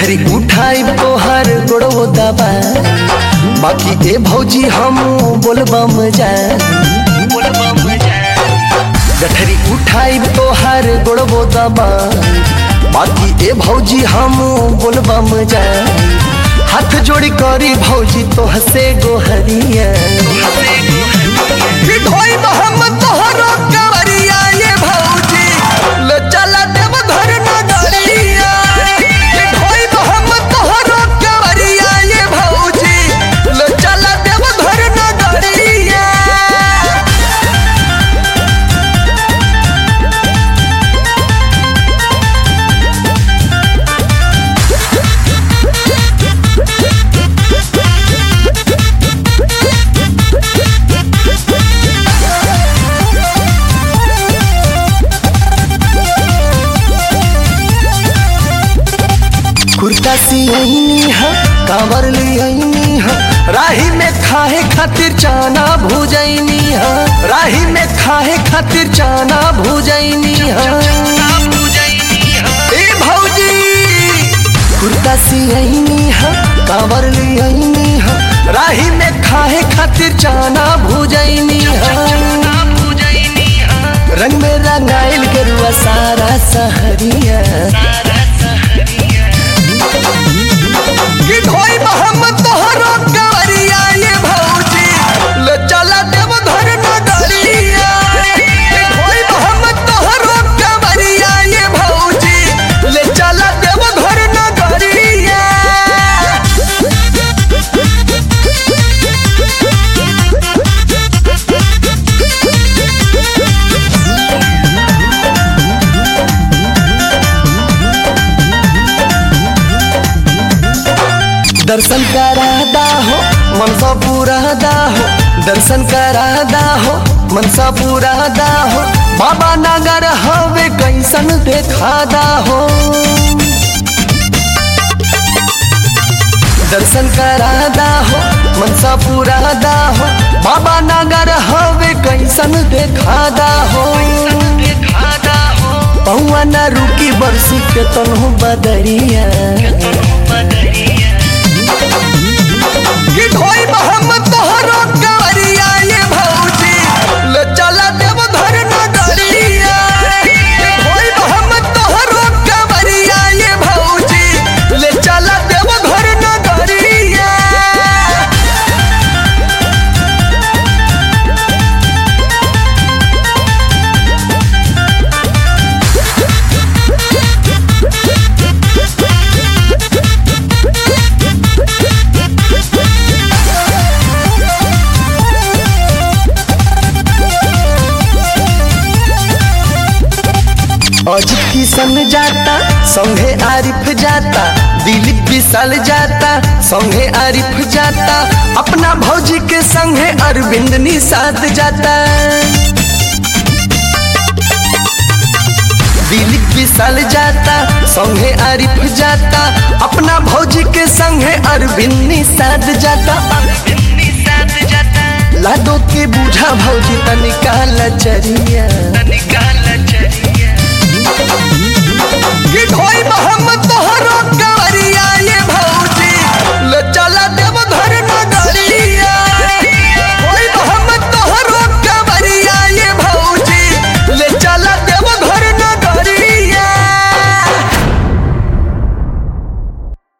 गठरी उठाई तोहर गोड़ो दबा बाकी ए भौजी हम बोलबम जा गठरी उठाई तोहर गोड़ो दबा बाकी ए भौजी हम बोलबम जा हाथ जोड़ी करी भौजी तोह से गोहरिया फिर ढोई हम तोहरो कवरिया ये भौजी ले चला देव घर नगरिया फिर ढोई हम तोहरो कवरिया ये भौजी ले चला देव घर नगरिया कुर्ता सियनी हा कांवर लियनी हा राही में खाए खातिर चाना भुजैनी हा राही में खाए खातिर चाना भुजैनी हा ए भौजी कुर्ता सियनी हा कांवर लियनी हा राही में खाए खातिर चाना भुजैनी हा रंग में रंगाइल गरुआ सारा सहरिया कि ढोई मोहम्मद तोहरो कवरिया ये भौजी ले चला देव घर नगरिया कि ढोई मोहम्मद तोहरो कवरिया ये भौजी ले चला देव घर नगरिया दर्शन करादा हो मनसा पुरादा हो दर्शन करादा हो मनसा पुरादा हो बाबा नगर हवे कैसन देखादा हो दर्शन करादा हो मनसा पुरादा हो बाबा नगर हवे कैसन देखादा हो पौआ न रुकी बरसी के तनहु बदरिया कि ढोई मोहम्मद तोहरो कवरिया ये भौजी ले चला देव घर नगरिया कि ढोई मोहम्मद तोहरो कवरिया ये भौजी ले चला देव घर नगरिया अजित किशन जाता संगे आरिफ जाता दिलीप विशाल जाता संगे आरिफ जाता अपना भौजी के संगे अरविंद निषाद जाता दिलीप विशाल जाता संगे आरिफ जाता अपना भौजी के संगे अरविंद निषाद जाता लाडो के बूझा भौजी तनिका लचरिया